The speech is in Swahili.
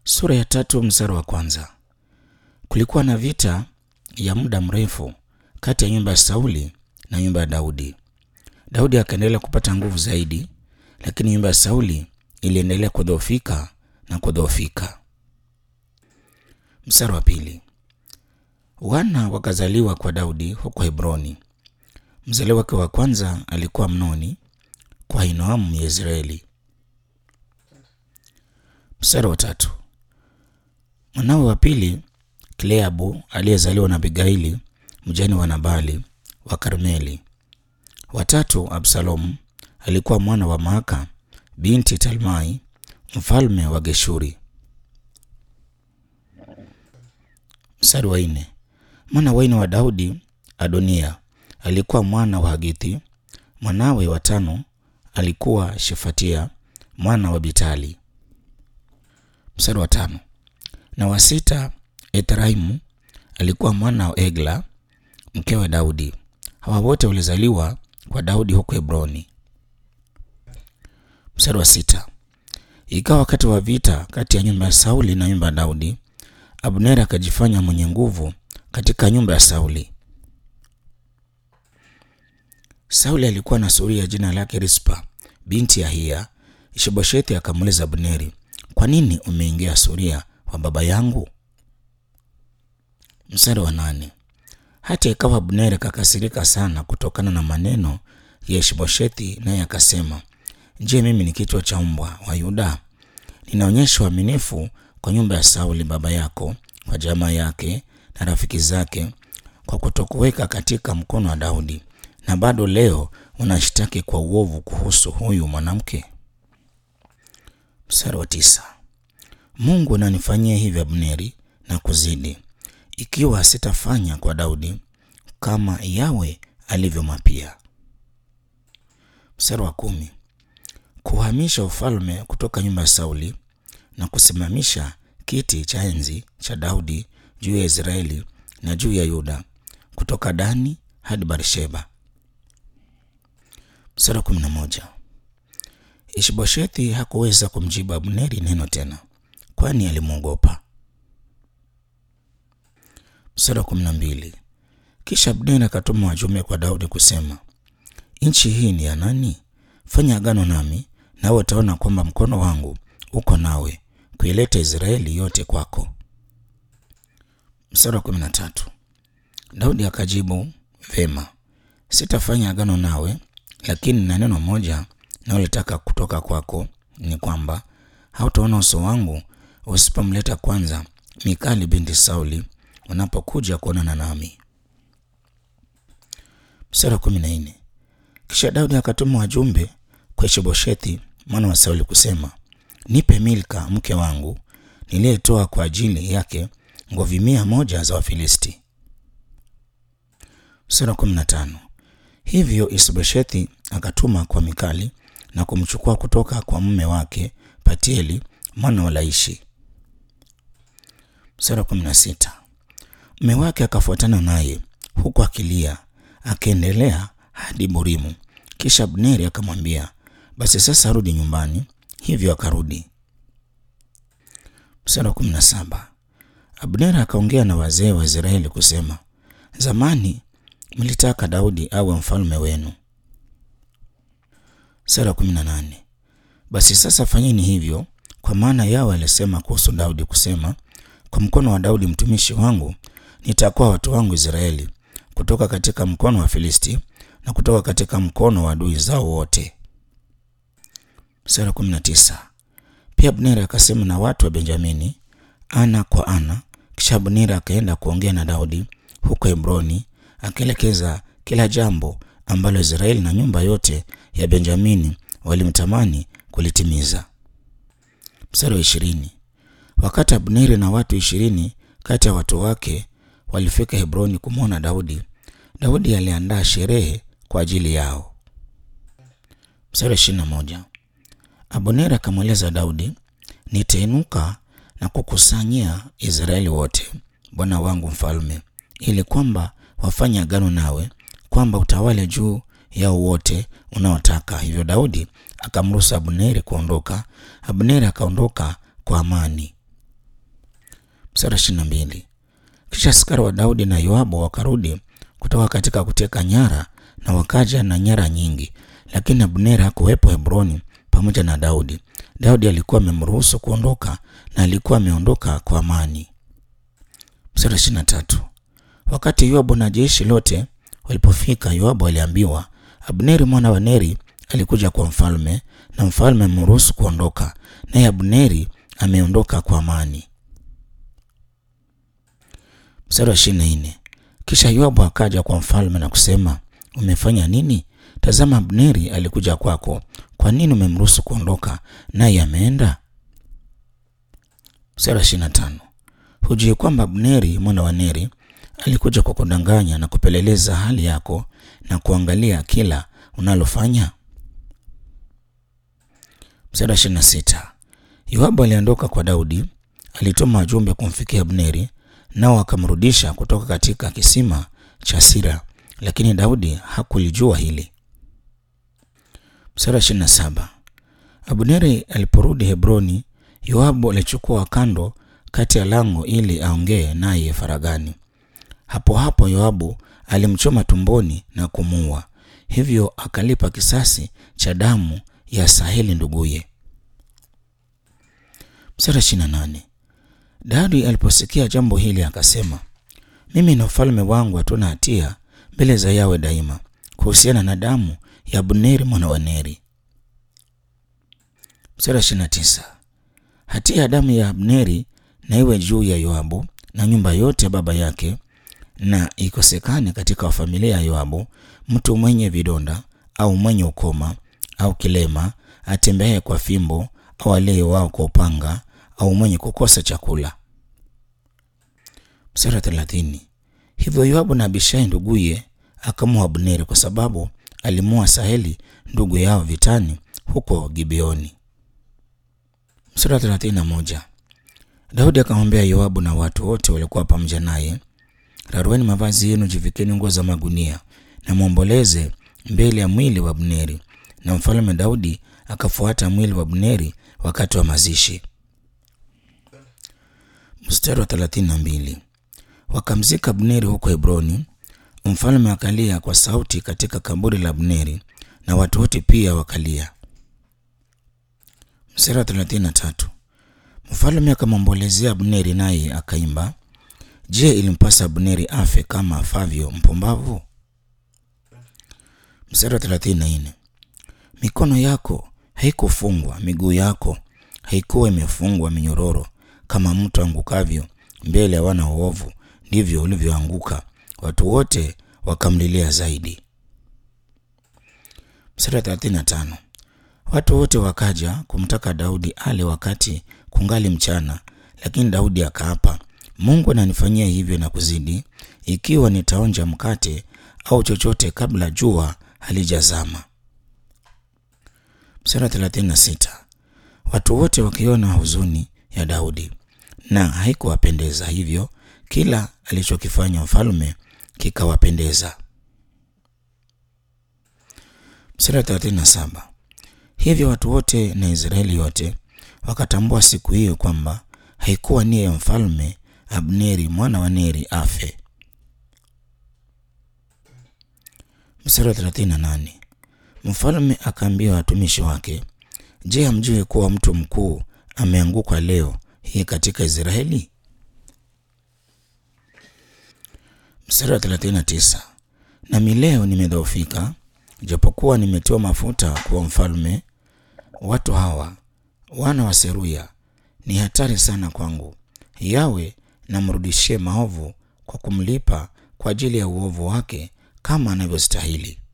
Sura ya tatu mstari wa kwanza. Kulikuwa na vita ya muda mrefu kati ya nyumba ya Sauli na nyumba ya Daudi. Daudi akaendelea kupata nguvu zaidi, lakini nyumba ya Sauli iliendelea kudhoofika na kudhoofika. Mstari wa pili. Wana wakazaliwa kwa Daudi huko Hebroni. Mzaliwa wake wa kwanza alikuwa Amnoni kwa Ahinoamu Yezreeli. Mstari wa tatu. Mwanawe wa pili Kleabu aliyezaliwa na Abigaili mjane wa Nabali wa Karmeli. Watatu Absalomu alikuwa mwana wa Maaka binti Talmai mfalme wa Geshuri. Mstari wa nne. Mwana wa nne wa Daudi Adonia alikuwa mwana wa Hagithi. Mwanawe wa tano alikuwa Shefatia mwana wa Bitali. Mstari wa tano. Na wa sita Ethraimu alikuwa mwana wa Egla mkewe Daudi. Hawa wote walizaliwa kwa Daudi huko Hebroni. Mstari wa sita. Ikawa wakati wa vita kati ya nyumba ya Sauli na nyumba ya Daudi, Abneri akajifanya mwenye nguvu katika nyumba ya Sauli. Sauli alikuwa na suria jina lake Rispa binti ya Hia. Ishiboshethi akamuuliza Abneri, kwa nini umeingia suria wa baba yangu? Mstari wa nane. Hata ikawa Abneri akakasirika sana kutokana na maneno ya Ishiboshethi, naye akasema, je, mimi ni kichwa cha mbwa wa Yuda? Ninaonyesha uaminifu kwa nyumba ya Sauli baba yako, kwa jamaa yake na rafiki zake, kwa kutokuweka katika mkono wa Daudi, na bado leo unashtaki kwa uovu kuhusu huyu mwanamke. Mstari wa tisa. Mungu ananifanyia hivi Abneri na kuzidi, ikiwa sitafanya kwa Daudi kama Yawe alivyomapia. Mstari wa kumi. Kuhamisha ufalme kutoka nyumba ya Sauli na kusimamisha kiti cha enzi cha Daudi juu ya Israeli na juu ya Yuda kutoka Dani hadi Barsheba. Mstari wa kumi na moja. Ishiboshethi hakuweza kumjibu Abneri neno tena, kwani alimwogopa. Mstari wa kumi na mbili. Kisha Abneri akatuma wajumbe kwa Daudi kusema, nchi hii ni ya nani? Fanya agano nami, nawe utaona kwamba mkono wangu uko nawe kuileta Israeli yote kwako. Mstari wa kumi na tatu. Daudi akajibu, vema, sitafanya agano nawe, lakini na neno moja naolitaka kutoka kwako ni kwamba hautaona uso wangu usipomleta kwanza Mikali binti Sauli unapokuja kuonana nami. Mstari wa kumi na nne. Kisha Daudi akatuma wajumbe kwa Ishiboshethi mwana wa Sauli kusema, nipe Milka mke wangu niliyetoa kwa ajili yake ngovi mia moja za Wafilisti. Mstari wa kumi na tano. Hivyo Ishiboshethi akatuma kwa Mikali na kumchukua kutoka kwa mume wake Patieli mwana wa Laishi. Mstari wa kumi na sita. Mume wake akafuatana naye huku akilia, akaendelea hadi Burimu. Kisha Abneri akamwambia, basi sasa rudi nyumbani. Hivyo akarudi. Mstari wa kumi na saba. Abneri akaongea na wazee wa Israeli kusema, zamani mlitaka Daudi awe mfalme wenu. Mstari wa kumi na nane. Basi sasa fanyeni hivyo, kwa maana Yawe alisema kuhusu Daudi kusema, kwa mkono wa Daudi mtumishi wangu nitakuwa watu wangu Israeli kutoka katika mkono wa Filisti na kutoka katika mkono wa adui zao wote. Mstari wa kumi na tisa. Pia Abneri akasema na watu wa Benjamini ana kwa ana. Kisha Abneri akaenda kuongea na Daudi huko Hebroni, akielekeza kila jambo ambalo Israeli na nyumba yote ya Benjamini walimtamani kulitimiza. Mstari wa ishirini. Wakati Abneri na watu ishirini kati ya watu wake walifika Hebroni kumwona Daudi, Daudi aliandaa sherehe kwa ajili yao. Mstari wa ishirini na moja. Abneri akamweleza Daudi, nitainuka na kukusanyia Israeli wote, bwana wangu mfalme, ili kwamba wafanye agano nawe, kwamba utawale juu yao wote unaotaka. Hivyo Daudi akamruhusu Abneri kuondoka. Abneri akaondoka kwa amani. Mstari ishirini na mbili. Kisha askari wa Daudi na Yoabu wakarudi kutoka katika kuteka nyara, na wakaja na nyara nyingi, lakini Abneri hakuwepo Hebroni pamoja na Daudi. Daudi alikuwa amemruhusu kuondoka na alikuwa ameondoka kwa amani. Mstari ishirini na tatu. Wakati Yoabu na jeshi lote walipofika, Yoabu aliambiwa, Abneri mwana wa Neri alikuja kwa mfalme na mfalme amemruhusu kuondoka, naye Abneri ameondoka kwa amani. Mstari wa ishirini na nne. Kisha Yoabu akaja kwa mfalme na kusema, umefanya nini? Tazama, Abneri alikuja kwako, kwa nini umemruhusu kuondoka naye ameenda? Mstari wa ishirini na tano. Hujui kwamba Abneri mwana wa Neri alikuja kwa kudanganya na kupeleleza hali yako na kuangalia kila unalofanya? Mstari wa ishirini na sita. Yoabu aliondoka kwa Daudi, alituma wajumbe kumfikia Abneri, nao akamrudisha kutoka katika kisima cha Sira, lakini Daudi hakulijua hili. Mstari wa ishirini na saba. Abneri aliporudi Hebroni, Yoabu alichukua kando kati ya lango ili aongee naye faragani. Hapo hapo Yoabu alimchoma tumboni na kumuua, hivyo akalipa kisasi cha damu ya Saheli nduguye. Mstari wa ishirini na nane. Daudi aliposikia jambo hili akasema, mimi na ufalme wangu hatuna hatia mbele za Yawe daima kuhusiana na damu ya Abneri mwana wa Neri. Mstari wa ishirini na tisa. Hatia ya damu ya Abneri na iwe juu ya Yoabu na nyumba yote ya baba yake, na ikosekane katika wa familia ya Yoabu mtu mwenye vidonda au mwenye ukoma au kilema atembeaye kwa fimbo au aliye wao kwa upanga au mwenye kukosa chakula. Mstari wa thelathini. Hivyo Yoabu na Abishai nduguye akamua Abneri kwa sababu alimua Saheli ndugu yao vitani huko Gibeoni. Mstari wa thelathini na moja. Daudi akamwambia Yoabu na watu wote waliokuwa pamoja naye, rarueni mavazi yenu, jivikeni nguo za magunia na mwomboleze mbele ya mwili wa Abneri. Na mfalme Daudi akafuata mwili wa Abneri wakati wa mazishi. Mstari wa thelathini na mbili. Wakamzika Abneri huko Hebroni. Mfalme akalia kwa sauti katika kaburi la Abneri na watu wote pia wakalia. Mstari wa thelathini na tatu. Mfalme akamwombolezea Abneri naye akaimba, Je, ilimpasa Abneri afe kama afavyo mpumbavu? Mstari wa thelathini na nne. Mikono yako haikufungwa, miguu yako haikuwa imefungwa minyororo, kama mtu angukavyo mbele ya wana waovu, ndivyo ulivyoanguka. Watu wote wakamlilia zaidi. Mstari wa thelathini na tano. Watu wote wakaja kumtaka Daudi ale wakati kungali mchana, lakini Daudi akaapa, Mungu ananifanyia hivyo na kuzidi, ikiwa nitaonja mkate au chochote kabla jua halijazama. Mstari wa thelathini na sita. Watu wote wakiona huzuni ya Daudi na haikuwapendeza, hivyo kila alichokifanya mfalme kikawapendeza. Mstari wa thelathini na saba. Hivyo watu wote na Israeli yote wakatambua siku hiyo kwamba haikuwa nia ya mfalme Abneri mwana wa Neri afe. Mstari wa 38. Mfalme akaambia watumishi wake, Je, hamjui kuwa mtu mkuu ameanguka leo hii katika Israeli? Mstari wa 39. Nami leo nimedhoofika, japokuwa nimetiwa mafuta kuwa mfalme. Watu hawa wana wa Seruya ni hatari sana kwangu. Yawe namrudishie maovu kwa kumlipa kwa ajili ya uovu wake kama anavyostahili.